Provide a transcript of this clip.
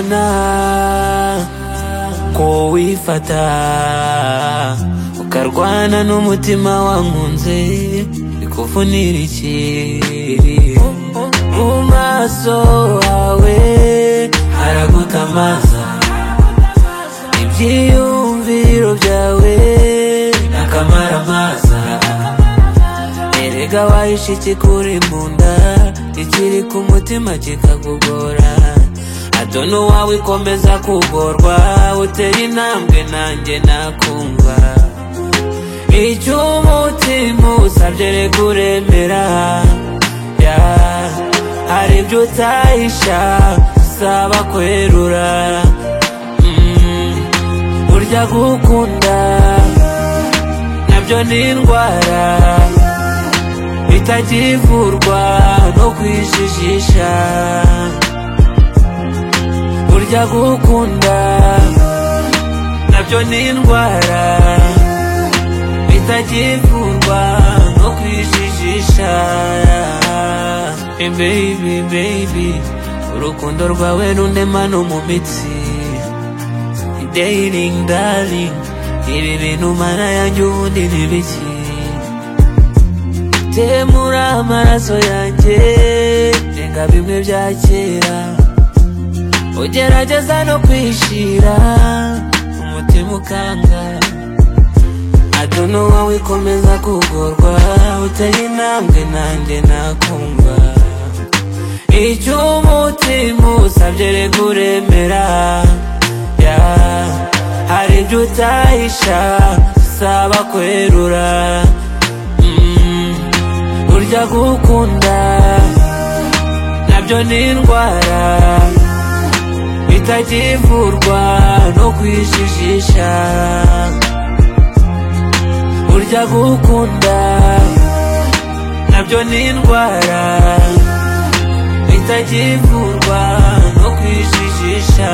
ukazirwana ko wifata ukarwana n'umutima wankunze bikufunira iki mu maso hawe haragutamaza ibyiyumviro byawe n'akamaramaza erega wahishe ikikuri mu nda ikiri ku mutima kikakugora adona uwawe ikomeza kugorwa utera intambwe nanjye nakumva icyo umutima usabye reka uremera ya hari ibyo utahisha saba kwerura Mm, burya gukunda nabyo ni indwara bitakivurwa no kwijijisha burya gukunda nabyo ni indwara bitakivurwa no kwijijisha Hey baby baby urukundo rwawe rundema no mu mitsi Dating darling Ibi bintu mana yanjye ubundi ni biki Temura amaraso yanjye Renga bimwe bya kera Ugerageza no kwishira Umutima ukanga Adono wawe ikomeza kugorwa Uteye intambwe nanjye nakumva Icyo umutima usabye reka uremera Ya, Hari ibyo utahisha Saba kwerura Mm, burya gukunda nabyo ni indwara itakivurwa no kwijijisha burya gukunda nabyo ni indwara itakivurwa no kwijijisha